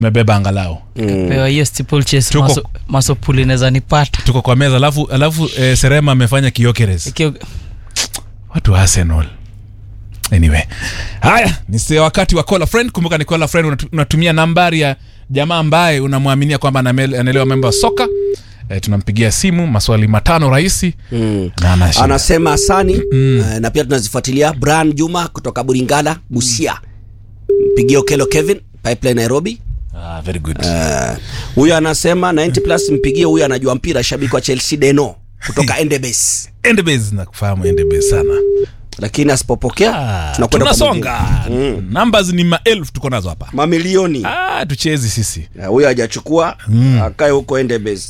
mebeba angalau pewa hiyo steeplechase Tuko- maso, masopuli inaweza nipata tuko kwa meza alafu alafu eh, serema amefanya kiokeres Ikio- watu wa arsenal anyway haya ni se- wakati wa call a friend kumbuka ni call a friend unatu- unatumia nambari ya jamaa ambaye unamwaminia kwamba aname- anaelewa mambo ya soka e, tunampigia simu maswali matano rahisi Mm. na anashinda. anasema asani mm. uh, na pia tunazifuatilia bran juma kutoka buringala busia mpigie okelo kevin pipeline nairobi ah, very good Eh, huyo anasema 90 plus mpigie huyo anajua mpira shabiki wa chelsea deno kutoka endebes endebase na kufahamu endebase sana lakini asipopokea ah, tunakwenda kwa tunasonga mwingine. numbers ni maelfu tuko nazo hapa mamilioni ah, tuchezi sisi Eh, huyo hajachukua akae huko endebes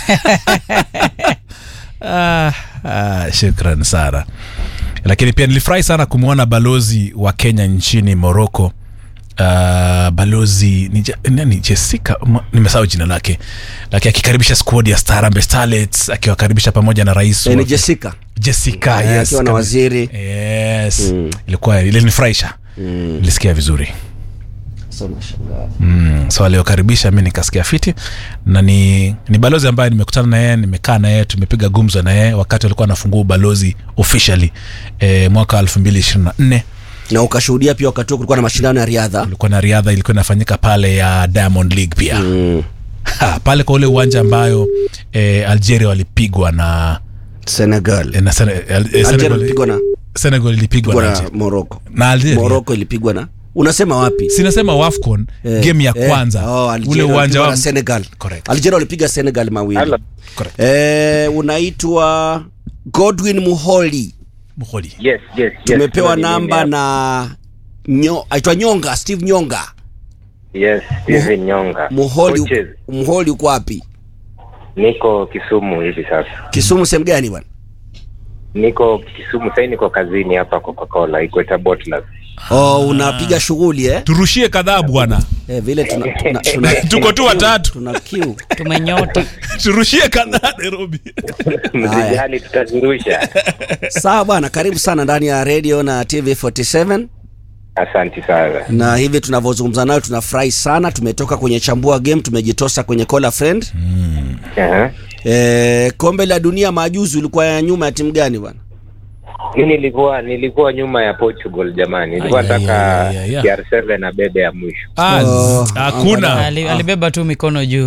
ah, ah, shukran sana lakini pia nilifurahi sana kumwona balozi wa kenya nchini morocco Uh, balozi ni ja- nani jessica Ma- nimesahau jina lake lakini akikaribisha squad ya starambe starlets akiwakaribisha pamoja na rais Eh, wa- ni jessica jessica Eh, yes, akiwa na kabisa. waziri yes ilikuwa ilinifurahisha nilisikia vizuri Sasa unashangaa. mm, so aliokaribisha mi nikasikia fiti na ni, ni balozi ambaye nimekutana na yeye nimekaa na yeye tumepiga gumzo na yeye wakati alikuwa anafungua ubalozi officially e, mwaka 2024 na ukashuhudia pia wakati huo kulikuwa na mashindano ya riadha kulikuwa na riadha ilikuwa inafanyika pale ya diamond league pia mm. ha, pale kwa ule uwanja ambayo e, algeria walipigwa na, senegal e, na Sene, e, algeria Senegal, ilipigwa na, Senegal ilipigwa ilipigwa na, na Algeria. morocco na Algeria morocco ilipigwa na unasema wapi sinasema wafcon Eh, game ya eh, kwanza oh, ule Algeria uwanja walipigwa wa na senegal Correct. algeria walipiga senegal mawili Hello. Correct. eh, unaitwa godwin muholi Muholi. Yes, yes, yes. tumepewa Huyo ni namba mimi na nyo, aitwa nyonga steve nyonga hapa. Yes, Steven Nyonga. muholi Coaches, muholi uko wapi Niko Kisumu hivi sasa. kisumu sehemu gani bwana Niko Kisumu sasa niko kazini hapa Coca-Cola, Equator Bottlers. oh, unapiga shughuli eh? turushie kadhaa bwana eh, vile tuna, tuna, tuna, tuko tu watatu tuna kiu tumenyota turushie kadhaa nairobi Msijali tutazirusha. sawa bwana karibu sana ndani ya radio na tv 47 Asante sana. na hivi tunavyozungumza nayo tunafurahi sana tumetoka kwenye chambua game tumejitosa kwenye call a friend Aha. e, kombe la dunia majuzi ulikuwa ya nyuma ya timu gani bwana Mimi nilikuwa nilikuwa nyuma ya Portugal jamani. Nilikuwa Ay, ay, nataka ay, ay, ay. CR7 na bebe ya mwisho. Ah, Oh, hakuna Ali, alibeba tu mikono juu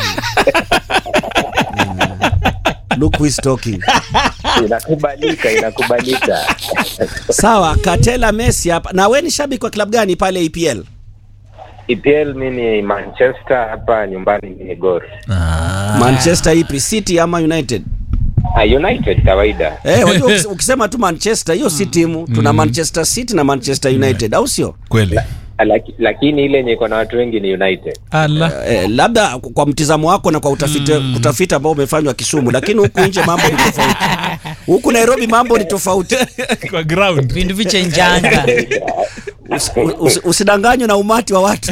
look who is talking Inakubalika, inakubalika. sawa katela messi hapa na we ni shabiki wa klabu gani pale epl EPL mimi ni Manchester hapa nyumbani ni Gor. manchester ipi city ama united Ah, United kawaida. Eh, wajua ukis- ukisema tu manchester hiyo si timu tuna manchester city na manchester united au sio kweli Laki, lakini ile yenye iko na watu wengi ni United. ala eh, labda kwa mtizamo wako na kwa utafiti utafiti ambao umefanywa kisumu lakini huku nje mambo ni tofauti huku nairobi mambo ni tofauti kwa ground vindu vichenjanga Usi- usi- usidanganywe na umati wa watu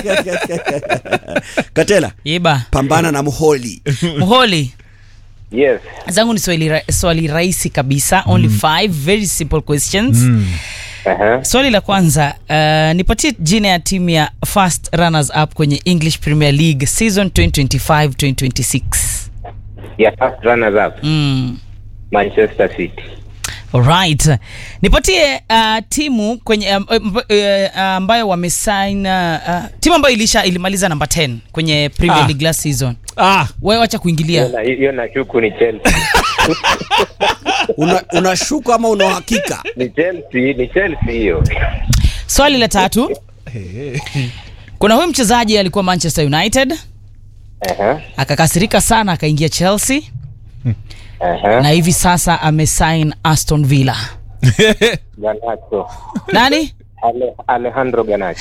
katela iba pambana na muholi mholi Yes. zangu ni swali, ra- swali rahisi kabisa only five very simple questions Aha. swali la kwanza uh, nipatie jina ya timu ya first runners up kwenye english premier league season 2025-2026 Ya first runners up mm. Manchester City. Alright. Nipatie uh, timu kwenye um, um, uh, ambayo wamesign uh, uh, timu ambayo ilisha ilimaliza namba 10 kwenye Premier Ah. League last season. ah Wewe wacha kuingilia. Hiyo na- Hiyo nashuku ni Chelsea. una, unashuka ama una uhakika Ni Chelsea, ni Chelsea hiyo. Swali la tatu. Kuna huyu mchezaji alikuwa Manchester United Aha. akakasirika sana akaingia Chelsea Aha. na hivi sasa amesign Aston Villa. Garnacho. Nani? Ale, Alejandro Garnacho.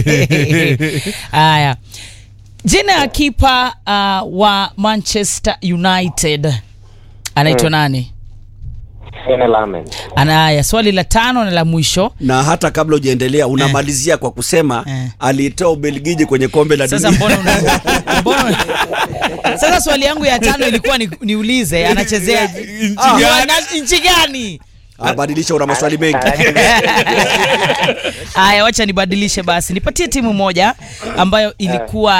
Haya. Jina ya kipa uh, wa Manchester United anaitwa nani? Sene Lamen. Anaya, swali la tano na la mwisho. na hata kabla ujaendelea unamalizia kwa kusema Eh. aliitoa ubelgiji kwenye kombe la Sasa dunia mbona una, mbona Sasa swali yangu ya tano ilikuwa ni, niulize anachezea Nchi Ah, gani? wana- nchi gani? Ah, badilisha una maswali mengi Haya, wacha nibadilishe basi, nipatie timu moja ambayo ilikuwa